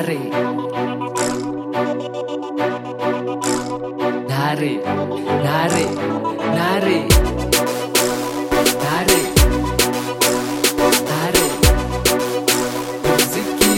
nare nare nare nare nare nare muziki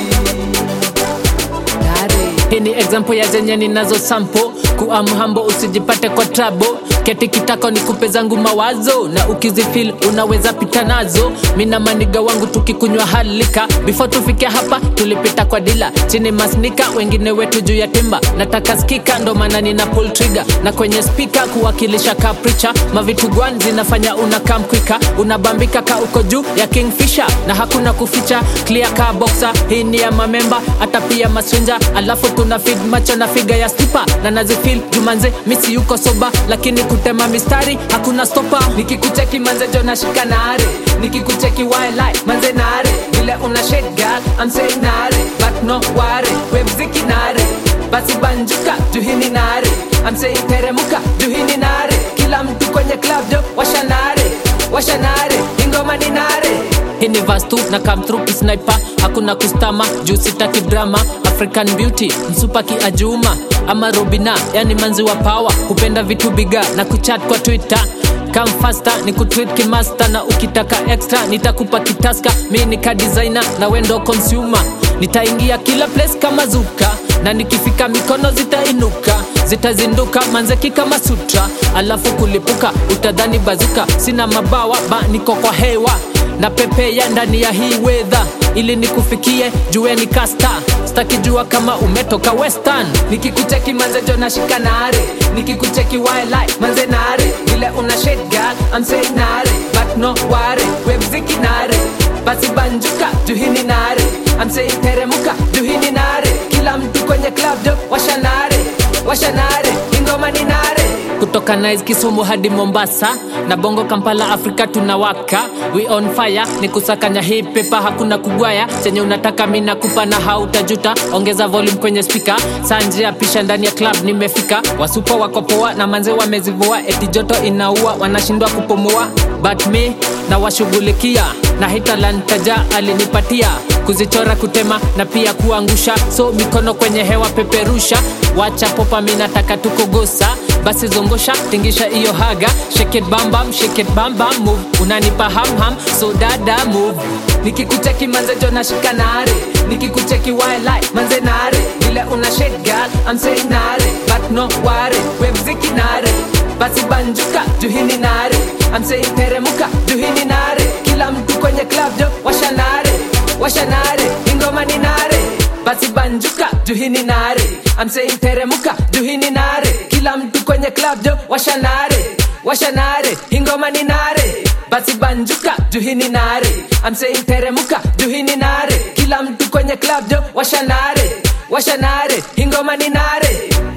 nare hii ni example ya zenye ninazo sampo kuamhambo usijipate kwa trabo keti kitako ni kupe zangu mawazo na ukizifil unaweza pita nazo mina maniga wangu tukikunywa halika before tufike hapa tulipita kwa dila chini masnika wengine wetu juu ya timba nataka skika ndo maana nina pull trigger na kwenye spika kuwakilisha kapricha mavitu gwan zinafanya unakam kwika unabambika ka uko juu ya kingfisher na hakuna kuficha clear ka boxer hii ni ya mamemba hata pia maswinja alafu tuna feed macho na figa ya stipa na nazifil jumanze misi yuko soba lakini kutema mistari hakuna stopa nikikucheki manze jo nashika nare nikikucheki wildlife manze nare vile una shade girl I'm saying nare but no ware we mziki nare basi banjuka juhini nare I'm saying teremuka juhini nare kila mtu kwenye club jo washa nare washa nare ingoma ni nare hii ni verse tu na come through kisniper hakuna kustama juu sitaki drama african beauty msupa kiajuma ama robina yani manzi wa power hupenda vitu biga na kuchat kwa twitter Come faster ni kutweet kimaster na ukitaka extra nitakupa kitaska mi ni ka designer na wendo consumer nitaingia kila place kama zuka na nikifika mikono zitainuka zitazinduka manzeki kama sutra alafu kulipuka utadhani bazuka sina mabawa ba niko kwa hewa na pepea ndani ya hii wedha ili nikufikie jueni kasta stakijua kama umetoka western nikikucheki manze jo nashika nare nikikucheki wildlife manze nare vile una shade girl I'm saying nare but no ware we mziki nare basi banjuka juhini nare I'm saying teremuka juhini nare kila mtu kwenye club jo washa nare washa nare ingoma ni nare kutoka Nice Kisumu hadi Mombasa na Bongo Kampala Afrika tunawaka we on fire ni kusakanya hii pepa hakuna kugwaya chenye unataka mi nakupa na hautajuta ongeza volume kwenye spika sanje ya pisha ndani ya club nimefika wasupa wako poa na manze wamezivua eti joto inaua wanashindwa kupumua but me na washughulikia na hii talanta ja alinipatia kuzichora kutema na pia kuangusha so mikono kwenye hewa peperusha wacha popa mi nataka tukogosa basi zongosha tingisha iyo haga shake it bam bam shake it bam bam move unanipa ham ham so dada move nikikucheki manze jo nashika nare nikikucheki wildlife manze nare vile una shade girl I'm saying nare but no ware we mziki nare basi banjuka juhini nare I'm saying teremuka juhini nare kila mtu kwenye club jo washa nare washa nare ingoma ni nare basi banjuka juhini nare I'm saying teremuka juhini nare kila mtu kwenye club jo washa nare washa nare ingoma ni nare basi banjuka juhini nare I'm saying teremuka juhini nare kila mtu kwenye club jo washa nare washa nare ingoma ni nare